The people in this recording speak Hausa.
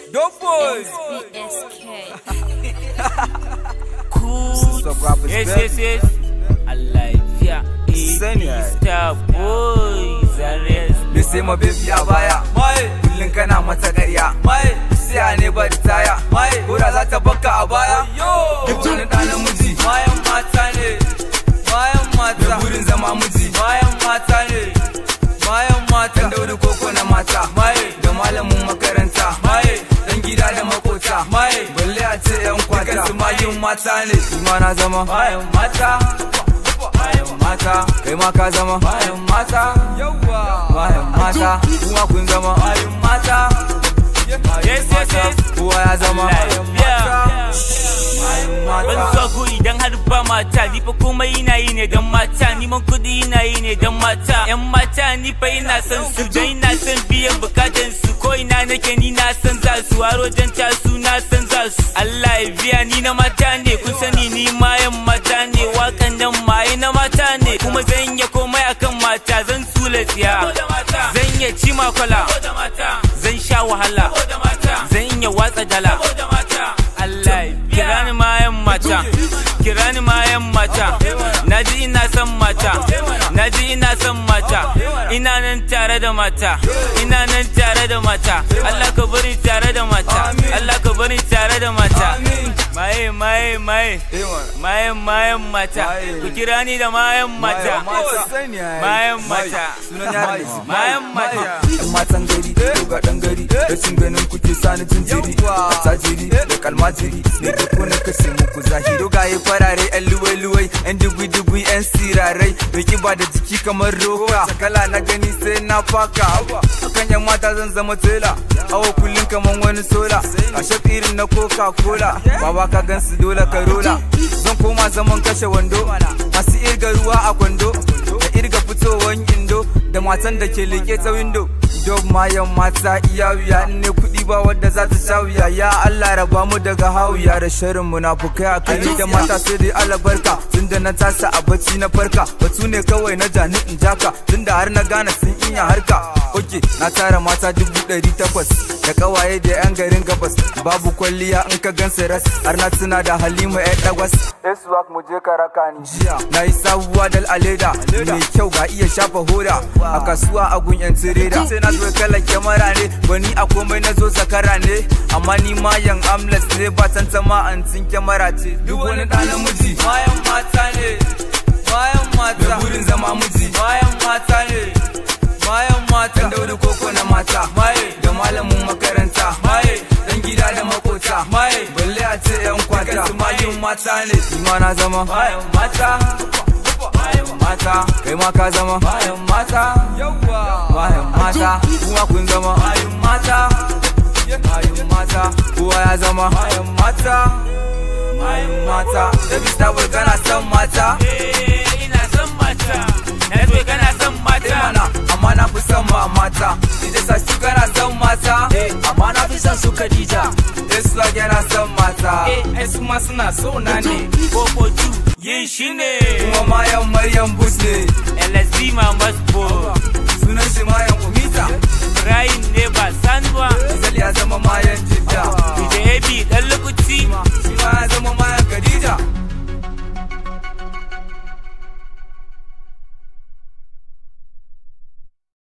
Dope boys. BSK. Cool. Stop rappers, Yes, baby. yes, yes. Alive, Sani, yeah. ai. Star boys. Arrest. Me sai ma baby a baya Mai, kullum kana mata ƙarya mai, siya ne ba taya mai. ko da za ta baka a baya Yo. duk wani ɗa namiji Mayan mata ne. Mayan da mata. burin zama miji Mayan mata ne. Mayan mata. dan dauri koko na mata Mai, da malamin makaranta mai, dan gida da makota mai. balle a ce yan kwata Dukansu mayun mata ne shi ma na zama Mayan mata. Mayan mata. kai ma ka zama Mayan mata. Yawwa. mayan mata kuma kun zama Mayan mata. Yes, yes, yes. kowa ya zama Lafiya. Ban mata zuwa ko idan har ba mata ni fa komai ina yi ne don mata ni man kudi ina yi ne don mata yan mata ni fa ina son su dan ina son biyan bukatan su ko ina nake ni na san za su haro dan ta su na san za su Allah ya biya ni na mata ne kun sani ni ma yan mata ne wakan nan maye na mata ne kuma zan iya komai akan mata zan tsula tsiya zan iya ci makwala zan sha wahala zan iya watsa dala Allah kira ni mayan mata kira ni mayan mata naji ina son mata naji ina son mata ina nan tare da mata ina nan tare da mata Allah ka bari tare da mata Allah ka bari tare da mata maye maye maye mayan mayan mata ku kira ni da mayan mata mayan mata sunan yaran da mayan mata yan matan gari to ga dan gari rashin ganin kuke sani jinjiri a tajiri da kalmajiri ne da ko na kashe muku zahiri dogaye farare yan luwai luwai yan dugui dugui yan sirarai da kiba da jiki kamar roka kala na gani sai na faka akan yan mata zan zama tela awo kullum kamar wani sola a irin na coca cola baba ka gan su dole ka rola zan koma zaman kashe wando masu irga ruwa a kwando da irga fitowan indo da matan da ke leke ta windo Dog mayan mata iya wuya in ne kuɗi ba wadda za ta sha wuya ya Allah raba mu daga hawiya da shirin munafukai a kai da mata sai dai alabarka tun da na tasa a bacci na farka batu ne kawai na jani in jaka tun da har na gane sun iya harka ok na tara mata dubu ɗari takwas da kawaye da yan garin gabas babu kwalliya in ka gan ras har na tuna da halima ya dagwas Eswak mu je karaka ni jiya na yi sabuwa dal aleda mai kyau ga iya shafa hoda a kasuwa a gun yan tireda sai na zo kala kyamara ne wani a komai na zo zakara ne amma ni ma yan amles ne ba tantama an tin kyamara ce duk wani ɗa namiji mayan mata ne mayan da mata burin zama miji mayan mata ne mayan mata dan dauri koko na mata maye da malamin makaranta maye dan gida da makota maye balle a ce yan kwata Dukansu mayun mata ne ni ma na zama mayan mata mayan mata kai ma ka zama mayan mata yawwa mayan mata kuma kun zama mayan mata mayun mata kowa ya zama mayan mata mayun mata da bista boy kana son mata eh ina son mata na zo kana son eh mata mana amma na fi son ma mata ita sa shi kana son mata eh amma na fi son su Khadija Islam yana son mata eh ai su ma suna so na ne 442 yin shi ne kuma mayan maryam bus ne